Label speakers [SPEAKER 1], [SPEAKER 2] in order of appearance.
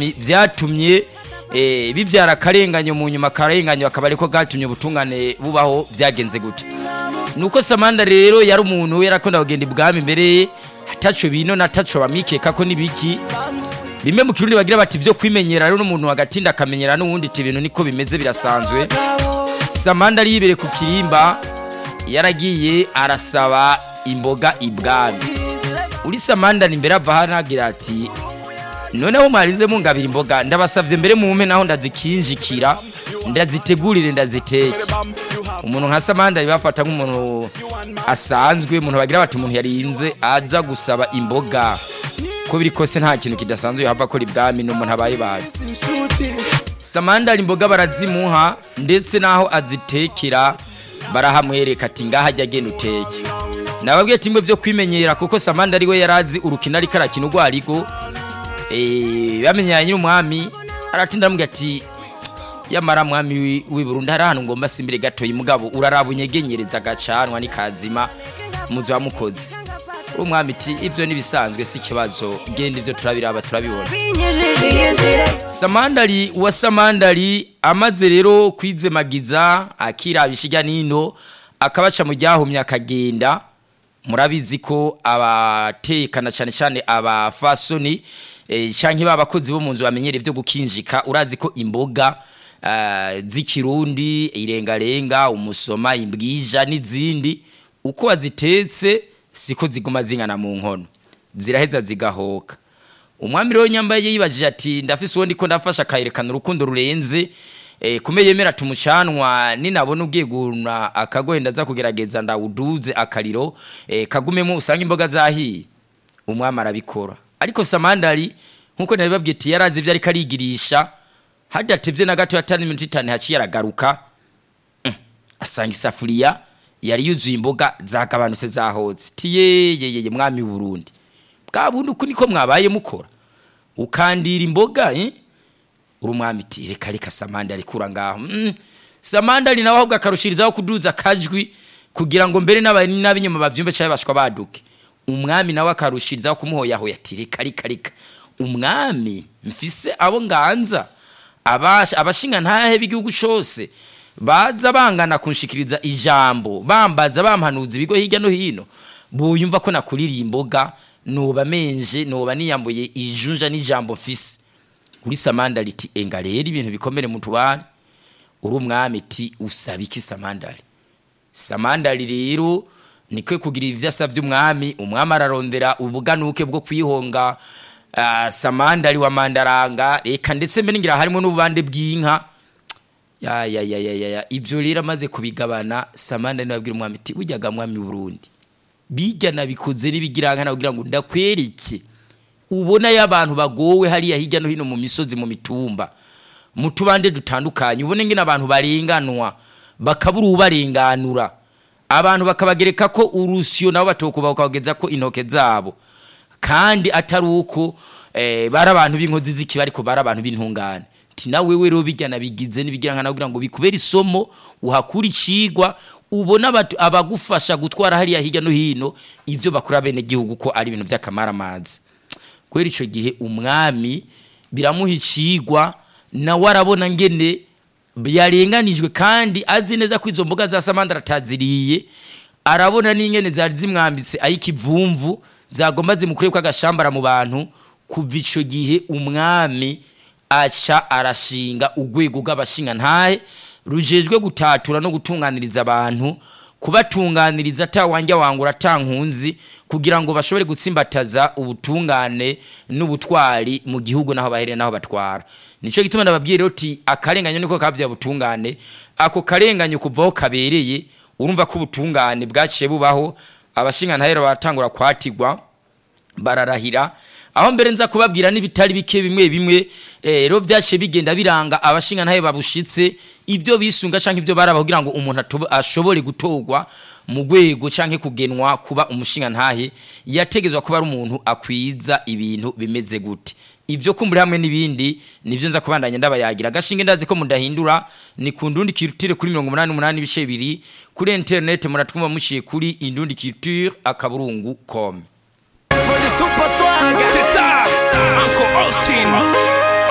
[SPEAKER 1] bw'ibwami byatumye eh, bibyara akarenganyo mu nyuma akarenganyo akaba ariko gatumye ubutungane bubaho byagenze gute nuko samanda rero yari umuntu yarakunda kugenda ibwami mbere ataco bino na taco bamikeka ko nibiki bimwe mu kirundi bagira bati vyo kwimenyera rero n'umuntu wagatinda akamenyera n'uwundi ati ibintu niko bimeze birasanzwe samanda ari yibere ku kirimba yaragiye arasaba imboga ibwami uri samanda ni mbere ava hano agira ati noneho mwarinze mungabira imboga ndabasavye mbere mumpe naho ndazikinjikira ndazitegurire ndaziteke umuntu nka samanda bafata nk'umuntu asanzwe umuntu bagira bati umuntu yarinze aza gusaba imboga ko biri kose nta kintu kidasanzwe yava akora ibwami n'umuntu abaye baye samanda imboga barazimuha ndetse n'aho azitekera barahamwereka ati ngaha ajya agenda uteke nababwiye ati byo kwimenyera kuko samanda ari we yari azi urukino ariko arakina urwo arigo bamenyanye n'umwami aratinda aramubwira ati yamara mwami w'i Burundi hari ahantu ngomba simbire gatoya umugabo uraraba unyegenyereza agacanwa n'ikazima muzi wamukoze uwo mwami iti ibyo n'ibisanzwe si ikibazo genda ibyo turabiraba turabibona samandari wa samandari amaze rero kwizemagiza akirabisha ijya n'ino akabaca mu ryahumye akagenda murabizi ko abatekana cyane cyane abafasoni cyangwa ba bakozi bo mu nzu bamenyereye ibyo gukinjika urazi ko imboga z'ikirundi irengarenga umusoma imbwija n'izindi uko wazitetse siko ziguma zingana mu nkono ziraheza zigahoka umwami rero nyambaye yibajije ati ndafise uwo ndiko ndafasha akayerekana urukundo rurenze kume yemera tumucanwa ninabona ugiye guna akagohenda aza kugerageza ndawuduze akariro kagumemo usanga imboga zahiye umwami arabikora ariko samandari nkuko nabibabwiye ati yarazi ibyo ariko arigirisha hadatevye na gato yatani iminota itanu haciye aragaruka asanga isafuriya yari yuzuye imboga zagabanutse zahotse tiyeyeyeye mwami w'uburundi bwa bundi uku niko mwabaye mukora ukandira imboga eh? uri umwami iti reka reka samanda arikura ngaho mm. samanda ari nawe ahubwo akarushirizaho kuduza akajwi kugira ngo mbere n'ab'inyuma bavyumve cyangwa bashwa baduke umwami nawe akarushirizaho kumuhoyahoya ati reka reka reka umwami mfise abo nganza abashinga ntahe b'igihugu cyose baza bangana kunshikiriza ijambo bambaza bampanuza ibigo hirya no hino buyumva ko nakuririye imboga nuba menje nuba niyambuye ijunja n'ijambo mfise uri samandari iti enga rero ibintu bikomere mu tubari uri umwami iti usaba iki samandari samandari rero nikwe kugira ibyo asabye umwami umwami ararondera ubuganuke bwo kwihonga uh, samandari wa mandaranga reka ndetse mbere ngira harimo n'ububande bw'inka ya ya ya ya ya ibyo rero amaze kubigabana samandari nababwira umwami iti ujyaga mwami Burundi bijya nabikoze n'ibigiranga nakugira ngo ndakwereke ubona y'abantu bagowe hariya hirya no hino mu misozi mu mitumba mu tubande dutandukanye ubone ngene abantu barenganwa bakabura ubarenganura abantu bakabagereka ko urusyo nabo batokuba bakageza ko intoke zabo kandi atari uko eh, bari abantu b'inkozi z'ikibi ariko bari abantu b'intungane ti nawe we rero bijyana bigize n'ibigira nka kugira ngo bikubere isomo uhakura icigwa ubona abagufasha gutwara hariya hirya no hino ivyo bakora bene gihugu ko ari ibintu by'akamaramazi kubera icyo gihe umwami biramuha icigwa nawe arabona ngene yarenganijwe kandi azi neza ko izo mboga za samandara ataziriye arabona n'ingene zari zimwambitse ay'ikivumvu zagomba zimukure ko agashambara mu bantu kuva icyo gihe umwami aca arashinga urwego rw'abashinga ntahe rujejwe gutatura no gutunganiriza abantu kubatunganiriza atawanja wangura atankunzi kugira ngo bashobore gutsimbataza ubutungane n'ubutwari mu gihugu naho bahere naho batwara nico gituma ndababwira uti akarenganyo niko kavya butungane ako karenganyo kuvaho kabereye urumva ko ubutungane bwaciye bubaho abashinga ntahera batangura kwatigwa bararahira aho mbere nza kubabwira n'ibitari bike bimwe bimwe rero byaciye bigenda biranga abashinga ntahe babushitse ibyo bisunga canke ibyo baraba kugira ngo umuntu ashobore gutorwa mu rwego canke kugenwa kuba umushinga ntahe yategezwa kuba ari umuntu akwiza ibintu bimeze gute ibyo kumbura hamwe n'ibindi nivyo nza kubandanya ndabayagira agashinge ndazi ko mudahindura ni ku ndundi culture kuri 88 ibice bibiri kuri internet muratwumva mushiye kuri indundi culture akaburungu com
[SPEAKER 2] For the super twanga. Teta, Uncle Austin.